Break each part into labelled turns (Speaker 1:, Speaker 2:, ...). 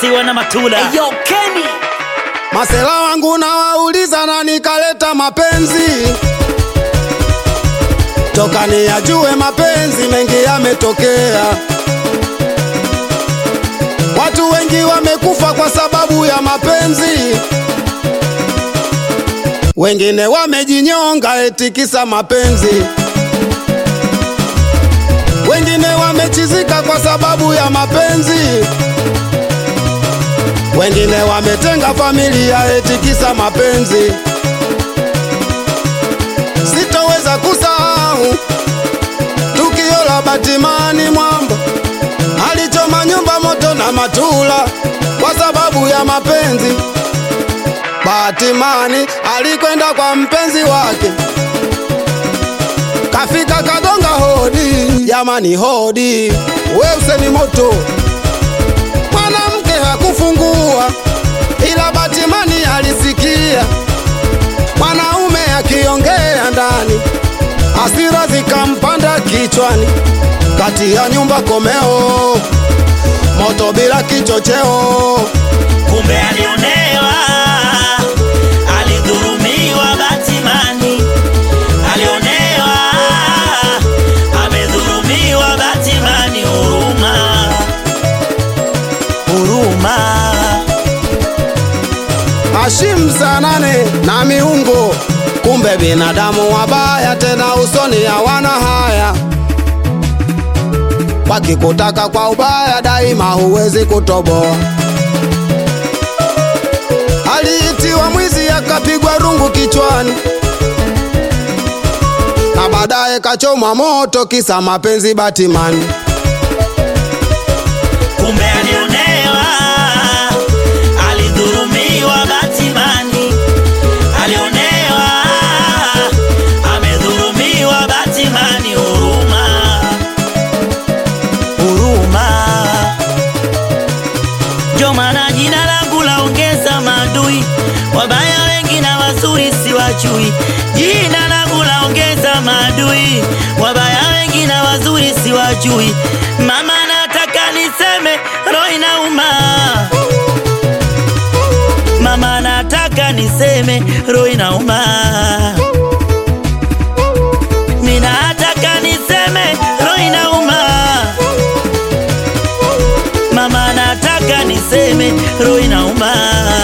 Speaker 1: Siwa na Matula.
Speaker 2: Yo, Kenny.
Speaker 3: Masela wangu nawauliza na nikaleta mapenzi toka niyajue mapenzi mengi yametokea. Watu wengi wamekufa kwa sababu ya mapenzi, wengine wamejinyonga eti kisa mapenzi, wengine wamechizika kwa sababu ya mapenzi wengine wametenga familia eti kisa mapenzi. Sitoweza kusahau tukio la Batimani Mwamba alichoma nyumba moto na Matula kwa sababu ya mapenzi. Batimani alikwenda kwa mpenzi wake, kafika kagonga hodi, jamani hodi, we useni moto mwanamke hakufungua, ila Batimani alisikia mwanaume akiongea ndani, hasira zikampanda kichwani, kati ya nyumba komeo, moto bila kichocheo.
Speaker 1: Kumbe alionewa, alidhurumiwa Batimani, alionewa, amedhurumiwa Batimani. Huruma, huruma.
Speaker 3: Hashim saa nane na miungo, kumbe binadamu wabaya, tena usoni hawana haya. Wakikutaka kwa ubaya, daima huwezi kutoboa. Aliitiwa mwizi akapigwa rungu kichwani, na baadaye kachomwa moto, kisa mapenzi Batimani.
Speaker 1: Kumbe alionewa, alidhurumiwa Batimani, alionewa, amedhurumiwa Batimani. Huruma, huruma. Ndio maana jina langu laongeza maadui, wabaya wengi na wazuri siwajui. Jina langu laongeza maadui, wabaya wengi na wazuri siwajui. Mama, nataka niseme, roho inauma. Mama, nataka niseme, roho inauma. Mimi nataka niseme, roho inauma. Mama, nataka niseme, roho inauma.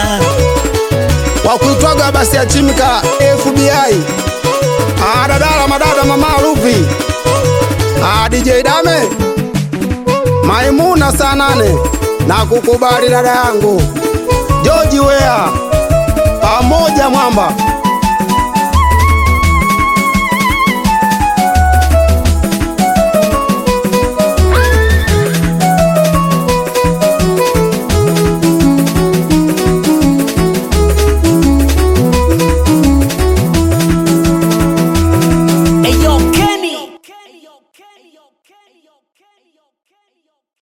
Speaker 3: wakuitwaga basi ya chimika FBI Ah, dadala madada mama Ruvi Ah, DJ Dame Maimuna saa nane na kukubali dada yangu George Wea pamoja mwamba